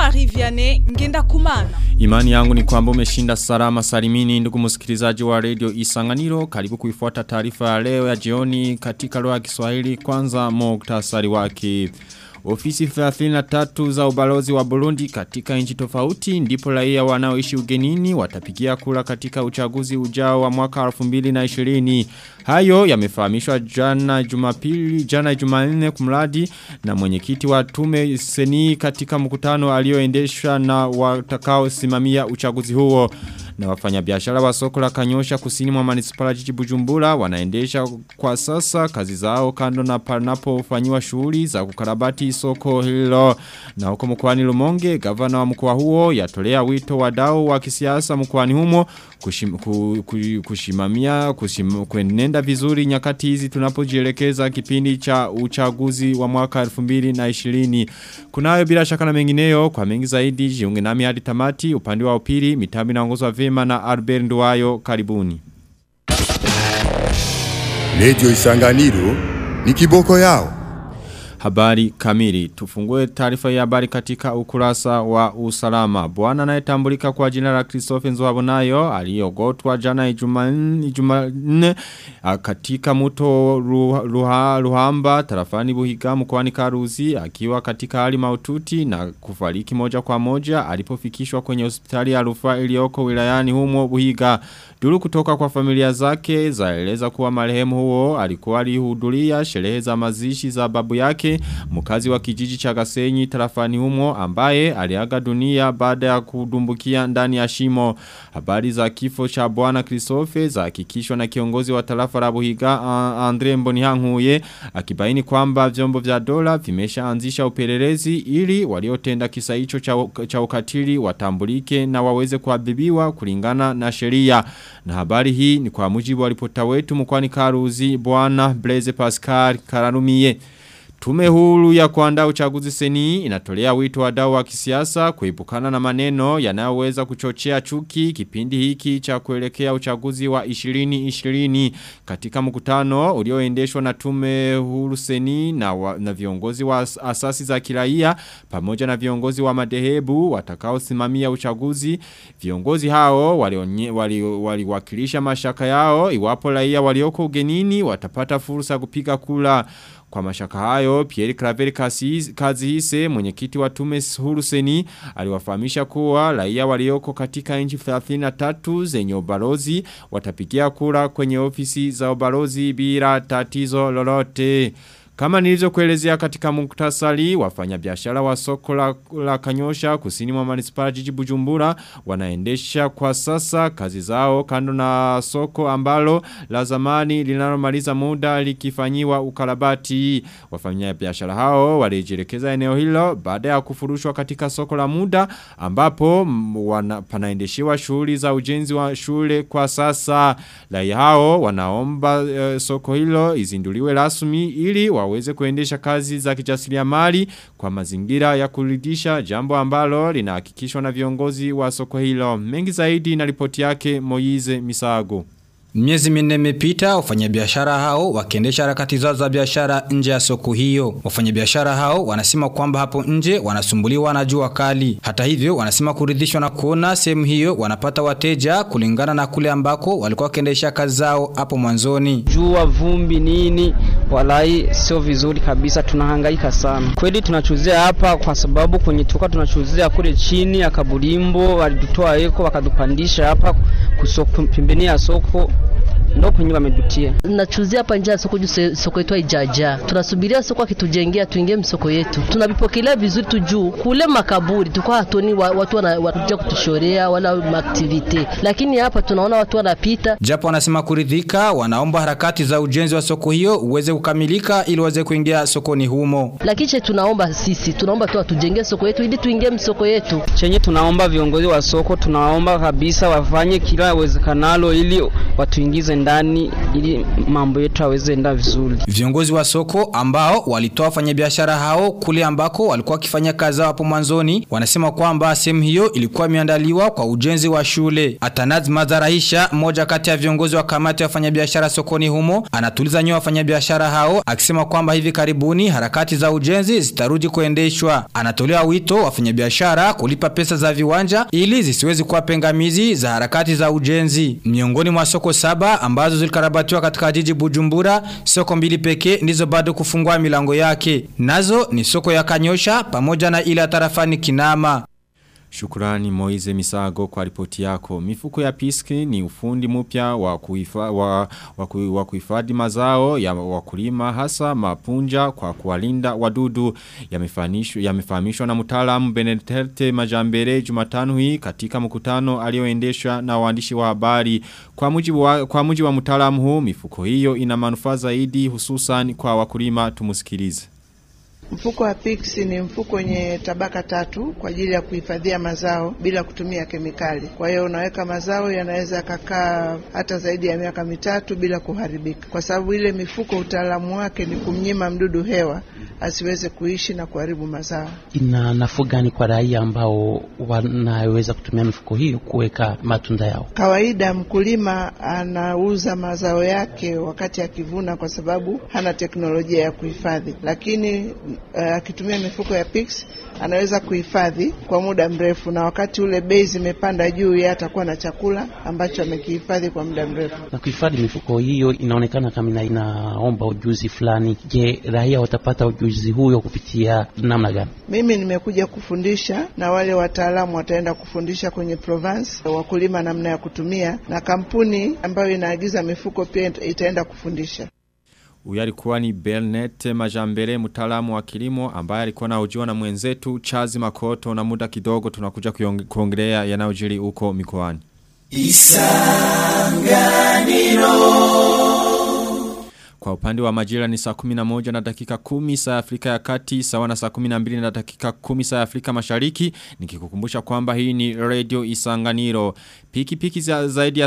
Jean-Marie Vianney Ngenda Kumana. Imani yangu ni kwamba umeshinda salama salimini ndugu msikilizaji wa radio Isanganiro karibu kuifuata taarifa ya leo ya jioni katika lugha ya Kiswahili kwanza muktasari wake. Ofisi 33 za ubalozi wa Burundi katika nchi tofauti ndipo raia wanaoishi ugenini watapigia kula katika uchaguzi ujao wa mwaka 2020. Hayo yamefahamishwa jana Jumapili, jana Jumanne kumradi na mwenyekiti wa tume seni katika mkutano alioendeshwa na watakao simamia uchaguzi huo. Na wafanyabiashara wa soko la Kanyosha kusini mwa manispala jiji Bujumbura wanaendesha kwa sasa kazi zao kando na panapofanywa shughuli za kukarabati soko hilo. Na huko mkoani Lumonge gavana wa mkoa huo yatolea wito wadau wa kisiasa mkoani humo kushim, ku, ku, kushimamia kushim, kuenenda vizuri nyakati hizi tunapojielekeza kipindi cha uchaguzi wa mwaka 2020. Kunayo bila shaka na mengineyo kwa mengi zaidi jiunge nami hadi tamati upande wa upili mitambi inaongozwa vema na Albert Nduwayo karibuni. Radio Isanganiro ni kiboko yao. Habari kamili. Tufungue taarifa ya habari katika ukurasa wa usalama. Bwana anayetambulika kwa jina la Christophe Nzwabonayo aliyogotwa jana Ijumanne katika mto Ruha, Ruhamba tarafani Buhiga mkoani Karuzi akiwa katika hali maututi na kufariki moja kwa moja alipofikishwa kwenye hospitali ya rufaa iliyoko wilayani humo Buhiga. Duru kutoka kwa familia zake zaeleza kuwa marehemu huo alikuwa alihudhuria sherehe za mazishi za babu yake mkazi wa kijiji cha Gasenyi tarafani humo ambaye aliaga dunia baada ya kudumbukia ndani ya shimo. Habari za kifo cha bwana Christophe zahakikishwa na kiongozi wa tarafa la Buhiga Andre Mbonihankuye akibaini kwamba vyombo vya dola vimeshaanzisha upelelezi ili waliotenda kisa hicho cha, cha ukatili watambulike na waweze kuadhibiwa kulingana na sheria. Na habari hii ni kwa mujibu wa ripota wetu mkwani Karuzi bwana Blaise Pascal Kararumiye. Tume huru ya kuandaa uchaguzi seni inatolea wito wadau wa kisiasa kuepukana na maneno yanayoweza kuchochea chuki kipindi hiki cha kuelekea uchaguzi wa 2020 katika mkutano ulioendeshwa na tume huru seni na, wa, na viongozi wa asasi za kiraia pamoja na viongozi wa madehebu watakaosimamia uchaguzi viongozi hao waliwakilisha wali, wali, wali mashaka yao iwapo raia walioko ugenini watapata fursa kupiga kula kwa mashaka hayo, Pierre Claver kazi hise mwenyekiti wa tume huru seni aliwafahamisha kuwa raia walioko katika nchi 33 zenye ubalozi watapigia kura kwenye ofisi za ubalozi bila tatizo lolote. Kama nilivyo kuelezea katika muktasari, wafanya biashara wa soko la, la kanyosha kusini mwa manispara jiji bujumbura, wanaendesha kwa sasa kazi zao kando na soko ambalo la zamani linalomaliza muda likifanyiwa ukarabati. Wafanya biashara hao walijielekeza eneo hilo baada ya kufurushwa katika soko la muda ambapo wana, panaendeshiwa shughuli za ujenzi wa shule kwa sasa. Raia hao wanaomba uh, soko hilo izinduliwe rasmi ili wa waweze kuendesha kazi za kijasiriamali kwa mazingira ya kuridhisha jambo ambalo linahakikishwa na viongozi wa soko hilo. Mengi zaidi na ripoti yake Moize Misago. Miezi minne imepita wafanyabiashara hao wakiendesha harakati zao za biashara nje ya soko hiyo. Wafanyabiashara hao wanasema kwamba hapo nje wanasumbuliwa na jua kali. Hata hivyo wanasema kuridhishwa na kuona sehemu hiyo wanapata wateja kulingana na kule ambako walikuwa wakiendesha kazi zao hapo mwanzoni. Jua, vumbi, nini, walai sio vizuri kabisa, tunahangaika sana. Kweli tunachuzia hapa kwa sababu kwenye tuka tunachuzia kule chini ya kaburimbo walitutoa eko wakadupandisha hapa kusoko pembeni ya soko ndo kwenye wamedutia. Nachuzia hapa nje ya soko juu soko yetu haijaja. Tunasubiria soko akitujengea tuingie msoko yetu. Tunavipokelea vizuri tu juu. Kule makaburi tulikuwa hatoni wa, watu wanakuja kutushorea wala activity. Lakini hapa tunaona watu wanapita. Japo wanasema kuridhika, wanaomba harakati za ujenzi wa soko hiyo uweze kukamilika ili waweze kuingia sokoni humo. Lakini che tunaomba sisi, tunaomba tu watujengee soko yetu ili tuingie msoko yetu. Chenye tunaomba viongozi wa soko, tunaomba kabisa wafanye kila uwezekanalo ili watuingize ndani ili mambo yetu aweze enda vizuri. Viongozi wa soko ambao walitoa wafanyabiashara hao kule ambako walikuwa wakifanya kazi zao hapo mwanzoni wanasema kwamba sehemu hiyo ilikuwa imeandaliwa kwa ujenzi wa shule. Atanaz Madharahisha, mmoja kati ya viongozi wa kamati ya wafanyabiashara sokoni humo, anatuliza nyoa wafanyabiashara hao akisema kwamba hivi karibuni harakati za ujenzi zitarudi kuendeshwa. Anatolea wito wafanyabiashara kulipa pesa za viwanja ili zisiwezi kuwa pengamizi za harakati za ujenzi. Miongoni mwa soko saba ambazo zilikarabatiwa katika jiji Bujumbura, soko mbili pekee ndizo bado kufungua milango yake. Nazo ni soko ya Kanyosha pamoja na ile ya tarafani Kinama. Shukurani Moize Misago kwa ripoti yako. Mifuko ya piski ni ufundi mpya wa kuifa, wa, wa, ku, wa kuhifadhi mazao ya wakulima hasa mapunja kwa kuwalinda wadudu yamefahamishwa yamefahamishwa na mtaalamu Benedete Majambere Jumatano hii katika mkutano alioendeshwa na waandishi wa habari. Kwa mujibu wa, kwa mujibu wa mtaalamu huu mifuko hiyo ina manufaa zaidi hususan kwa wakulima tumusikilize. Mfuko wa PIX ni mfuko wenye tabaka tatu kwa ajili ya kuhifadhia mazao bila kutumia kemikali. Kwa hiyo unaweka mazao yanaweza yakakaa hata zaidi ya miaka mitatu bila kuharibika, kwa sababu ile mifuko utaalamu wake ni kumnyima mdudu hewa asiweze kuishi na kuharibu mazao. Ina nafuu gani kwa raia ambao wanaweza kutumia mifuko hiyo kuweka matunda yao? Kawaida mkulima anauza mazao yake wakati akivuna, kwa sababu hana teknolojia ya kuhifadhi, lakini akitumia uh, mifuko ya PIX anaweza kuhifadhi kwa muda mrefu, na wakati ule bei zimepanda juu, yeye atakuwa na chakula ambacho amekihifadhi kwa muda mrefu. Na kuhifadhi mifuko hiyo inaonekana kama inaomba ujuzi fulani. Je, raia watapata ujuzi huyo kupitia namna gani? Mimi nimekuja kufundisha na wale wataalamu wataenda kufundisha kwenye Provence wakulima namna ya kutumia, na kampuni ambayo inaagiza mifuko pia itaenda kufundisha. Huyu alikuwa ni Belnet Majambere mtaalamu wa kilimo ambaye alikuwa anahojiwa na mwenzetu Chazi Makoto na muda kidogo tunakuja kuongelea yanayojiri huko mikoani. Kwa upande wa majira ni saa 11 na dakika 10 saa Afrika ya kati sawa na saa 12 na dakika 10 saa Afrika mashariki nikikukumbusha kwamba hii ni radio isanganiro piki piki za zaidi ya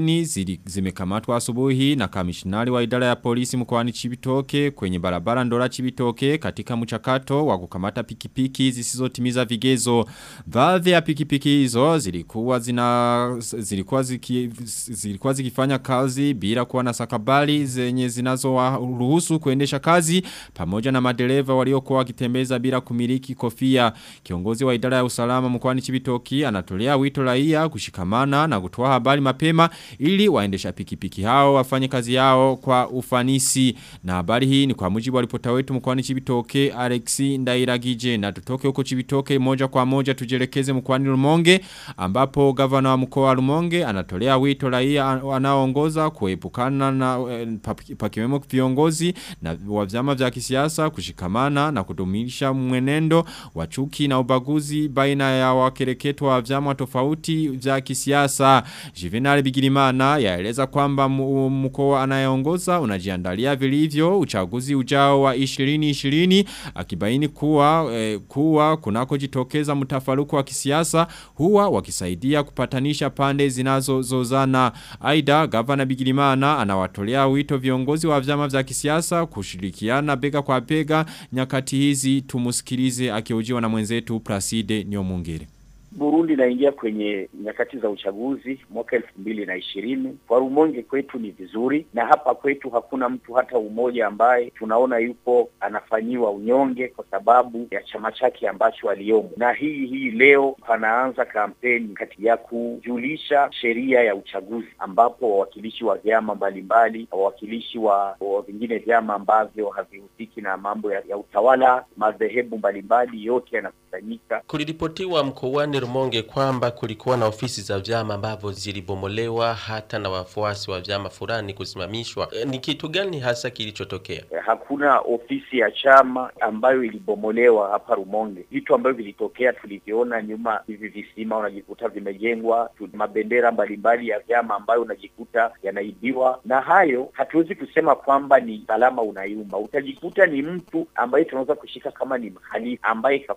60 zimekamatwa asubuhi na kamishinari wa idara ya polisi mkoani Chibitoke kwenye barabara Ndora Chibitoke katika mchakato wa kukamata pikipiki zisizotimiza vigezo baadhi ya pikipiki hizo zilikuwa zina zilikuwa ziki, zilikuwa zikifanya kazi bila kuwa na sakabali zenye zinazo ruhusu kuendesha kazi pamoja na madereva waliokuwa wakitembeza bila kumiliki kofia. Kiongozi wa idara ya usalama mkoani Chibitoki anatolea wito raia kushikamana na kutoa habari mapema ili waendesha pikipiki hao wafanye kazi yao kwa ufanisi. Na habari hii ni kwa mujibu wa ripota wetu mkoani Chibitoke Alexi Ndairagije na tutoke huko Chibitoke moja kwa moja tujelekeze mkoani Rumonge ambapo gavana wa mkoa wa Rumonge anatolea wito raia anaoongoza kuepukana na eh, pakiwemo viongozi na wa vyama vya kisiasa kushikamana na kudumisha mwenendo wa chuki na ubaguzi baina ya wakereketo wa vyama tofauti vya kisiasa. Juvenal Bigirimana yaeleza kwamba mkoa anayeongoza unajiandalia vilivyo uchaguzi ujao wa 2020 akibaini kuwa eh, kuwa kunako jitokeza mtafaruku wa kisiasa huwa wakisaidia kupatanisha pande zinazozozana. Aida gavana Bigirimana anawatolea wito viongozi wa vyama vya kisiasa kushirikiana bega kwa bega nyakati hizi tumusikilize akiojiwa na mwenzetu Placide Nyomungere. Burundi inaingia kwenye nyakati za uchaguzi mwaka elfu mbili na ishirini. Kwa Rumonge kwetu ni vizuri, na hapa kwetu hakuna mtu hata umoja ambaye tunaona yupo anafanyiwa unyonge kwa sababu ya chama chake ambacho aliyomo. Na hii hii leo panaanza kampeni kati ya kujulisha sheria ya uchaguzi, ambapo wawakilishi wa vyama mbalimbali, wawakilishi wa, wa vingine vyama ambavyo havihusiki na mambo ya, ya utawala, madhehebu mbalimbali, yote yanakusanyika. Kuliripotiwa mkoani Rumonge kwamba kulikuwa na ofisi za vyama ambavyo zilibomolewa hata na wafuasi wa vyama fulani kusimamishwa. E, ni kitu gani hasa kilichotokea? Hakuna ofisi ya chama ambayo ilibomolewa hapa Rumonge. Vitu ambavyo vilitokea tuliviona nyuma, hivi visima unajikuta vimejengwa, mabendera mbalimbali ya vyama ambayo unajikuta yanaibiwa, na hayo hatuwezi kusema kwamba ni usalama unayumba. Utajikuta ni mtu ambaye tunaweza kushika kama ni mhalifu ambaye kafanya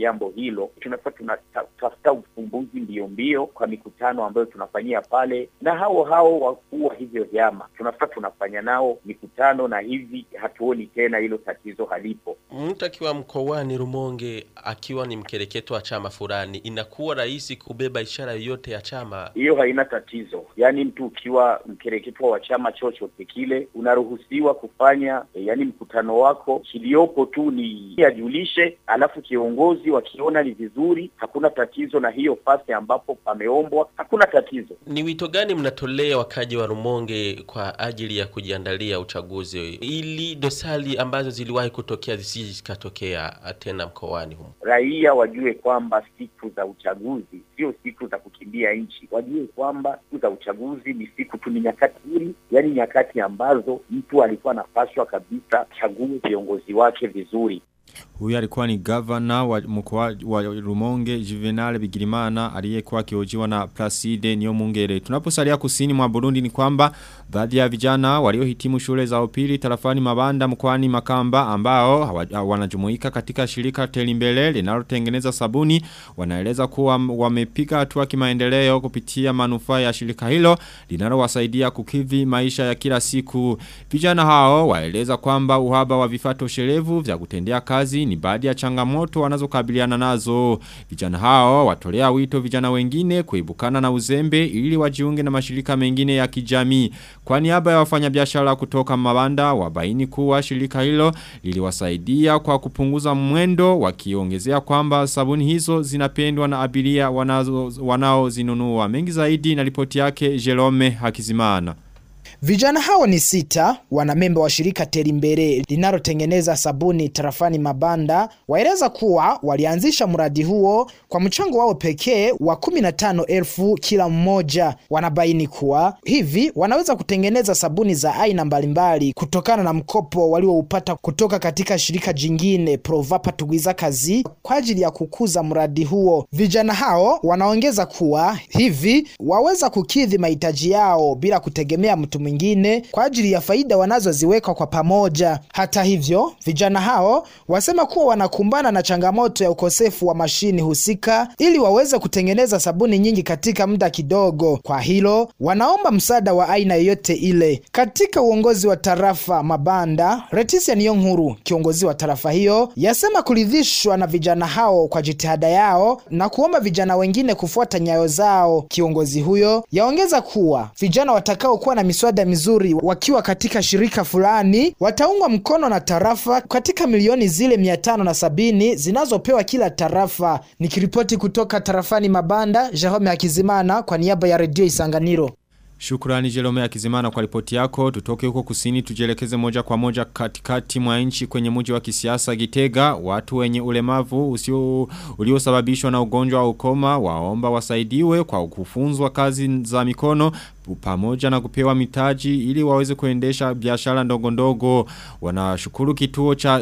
jambo hilo, tunafaa tunatafuta ufumbuzi mbio mbio kwa mikutano ambayo tunafanyia pale, na hao hao wakuu wa hivyo vyama tunafaa tunafanya nao mikutano, na hivi hatuoni tena hilo tatizo halipo. Mtu akiwa mkoani Rumonge akiwa ni mkereketo wa chama fulani, inakuwa rahisi kubeba ishara yoyote ya chama. Hiyo haina tatizo, yaani mtu ukiwa mkereketwa wa chama chochote kile unaruhusiwa kufanya e, yaani mkutano wako, kiliopo tu ni ajulishe, alafu kiongozi wakiona ni vizuri, hakuna tatizo, na hiyo fasi ambapo pameombwa hakuna tatizo. Ni wito gani mnatolea wakaji wa Rumonge kwa ajili ya kujiandalia uchaguzi ili dosari ambazo ziliwahi kutokea zisije zikatokea tena mkoani humo? Raia wajue kwamba siku za uchaguzi sio siku za kukimbia nchi, wajue kwamba siku za uchaguzi ni siku tu, ni nyakati hili, yaani nyakati ambazo mtu alikuwa anapaswa kabisa chague viongozi wake vizuri. Huyu alikuwa ni governor wa mkoa wa Rumonge Juvenal Bigirimana aliyekuwa akiojiwa na Placide Niyomungere. Tunaposalia kusini mwa Burundi ni kwamba baadhi ya vijana waliohitimu shule za upili tarafani Mabanda mkoani Makamba ambao wanajumuika katika shirika Telimbele linalotengeneza sabuni wanaeleza kuwa wamepiga hatua kimaendeleo kupitia manufaa ya shirika hilo linalowasaidia kukidhi maisha ya kila siku. Vijana hao waeleza kwamba uhaba wa vifaa toshelevu vya kutendea kazi ni baadhi ya changamoto wanazokabiliana nazo. Vijana hao watolea wito vijana wengine kuibukana na uzembe ili wajiunge na mashirika mengine ya kijamii. Kwa niaba ya wafanyabiashara kutoka Mabanda wabaini kuwa shirika hilo liliwasaidia kwa kupunguza mwendo wakiongezea kwamba sabuni hizo zinapendwa na abiria wanazo wanaozinunua. Mengi zaidi na ripoti yake Jerome Hakizimana. Vijana hao ni sita, wanamemba wa shirika Terimbere linalotengeneza sabuni tarafani Mabanda, waeleza kuwa walianzisha mradi huo kwa mchango wao pekee wa 15,000 kila mmoja. Wanabaini kuwa hivi wanaweza kutengeneza sabuni za aina mbalimbali kutokana na mkopo walioupata kutoka katika shirika jingine Provapa Tugwiza Kazi kwa ajili ya kukuza mradi huo. Vijana hao wanaongeza kuwa hivi waweza kukidhi mahitaji yao bila kutegemea mtu mwingine kwa ajili ya faida wanazoziweka kwa pamoja. Hata hivyo, vijana hao wasema kuwa wanakumbana na changamoto ya ukosefu wa mashini husika ili waweze kutengeneza sabuni nyingi katika muda kidogo. Kwa hilo, wanaomba msaada wa aina yoyote ile. Katika uongozi wa tarafa Mabanda, Leticia Niyonkuru, kiongozi wa tarafa hiyo, yasema kuridhishwa na vijana hao kwa jitihada yao na kuomba vijana wengine kufuata nyayo zao. Kiongozi huyo yaongeza kuwa vijana watakao kuwa na miswada mizuri wakiwa katika shirika fulani wataungwa mkono na tarafa katika milioni zile mia tano na sabini zinazopewa kila tarafa. Nikiripoti kutoka tarafani Mabanda, Jerome Akizimana kwa niaba ya redio Isanganiro. Shukrani Jerome Akizimana kwa ripoti yako. Tutoke huko kusini tujelekeze moja kwa moja katikati mwa nchi kwenye mji wa kisiasa Gitega. Watu wenye ulemavu usio uliosababishwa na ugonjwa wa ukoma waomba wasaidiwe kwa kufunzwa kazi za mikono pamoja na kupewa mitaji ili waweze kuendesha biashara ndogo ndogo. Wanashukuru kituo cha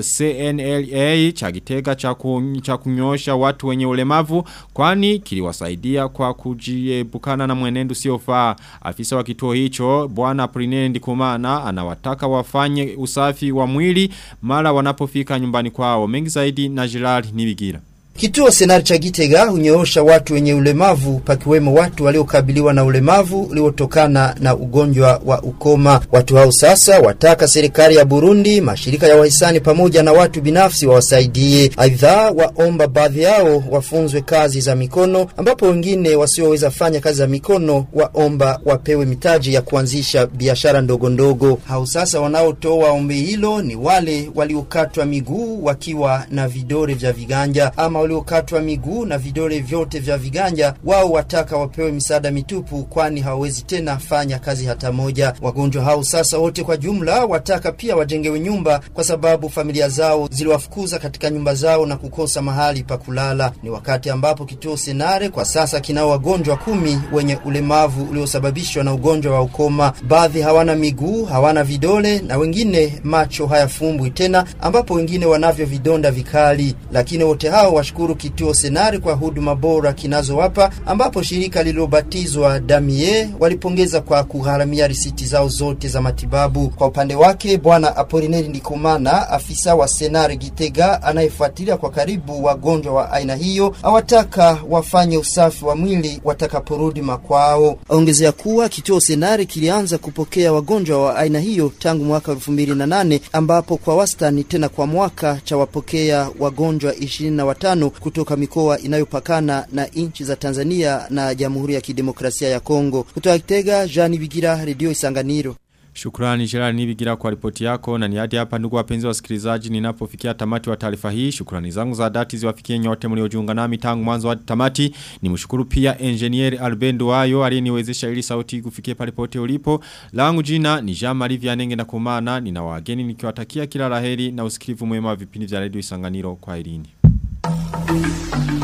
CNLA cha Gitega cha, ku, cha kunyosha watu wenye ulemavu kwani kiliwasaidia kwa kujiepukana na mwenendo usiofaa. Afisa wa kituo hicho bwana Prinene Ndikumana anawataka wafanye usafi wa mwili mara wanapofika nyumbani kwao. Mengi zaidi na Gerard Nibigira. Kituo Senari cha Gitega hunyoosha watu wenye ulemavu pakiwemo watu waliokabiliwa na ulemavu uliotokana na ugonjwa wa ukoma. Watu hao sasa wataka serikali ya Burundi, mashirika ya wahisani pamoja na watu binafsi wawasaidie. Aidha, waomba baadhi yao wafunzwe kazi za mikono, ambapo wengine wasioweza fanya kazi za mikono waomba wapewe mitaji ya kuanzisha biashara ndogo ndogo. Hao sasa wanaotoa ombi hilo ni wale waliokatwa miguu wakiwa na vidole vya viganja ama waliokatwa miguu na vidole vyote vya viganja, wao wataka wapewe misaada mitupu, kwani hawawezi tena fanya kazi hata moja. Wagonjwa hao sasa wote kwa jumla wataka pia wajengewe nyumba, kwa sababu familia zao ziliwafukuza katika nyumba zao na kukosa mahali pa kulala. Ni wakati ambapo kituo Senare kwa sasa kinao wagonjwa kumi wenye ulemavu uliosababishwa na ugonjwa wa ukoma. Baadhi hawana miguu, hawana vidole na wengine macho hayafumbwi tena, ambapo wengine wanavyo vidonda vikali, lakini wote hao wanashukuru kituo Senari kwa huduma bora kinazowapa, ambapo shirika lililobatizwa Damie walipongeza kwa kugharamia risiti zao zote za matibabu. Kwa upande wake, bwana Apolineri Ndikumana, afisa wa Senari Gitega anayefuatilia kwa karibu wagonjwa wa aina hiyo, awataka wafanye usafi wa mwili watakaporudi makwao. Aongezea kuwa kituo Senari kilianza kupokea wagonjwa wa aina hiyo tangu mwaka 2008 ambapo kwa wastani tena kwa mwaka cha wapokea wagonjwa 25 kutoka mikoa inayopakana na nchi za Tanzania na Jamhuri ya Kidemokrasia ya Kongo. Kutoka Kitega, Jean Bigira, Radio Isanganiro. Shukrani Gerard Nibigira kwa ripoti yako na ni hadi hapa ndugu wapenzi wasikilizaji ninapofikia tamati wa taarifa hii. Shukrani zangu za dhati ziwafikie nyote mliojiunga nami tangu mwanzo hadi tamati. Nimshukuru pia engineer Albendo Wayo aliyeniwezesha ili sauti kufikia pale pote ulipo. Langu jina ni Jean Marie Vianenge na kumana nina wageni nikiwatakia kila laheri na usikivu mwema wa vipindi vya Radio Isanganiro kwa irini.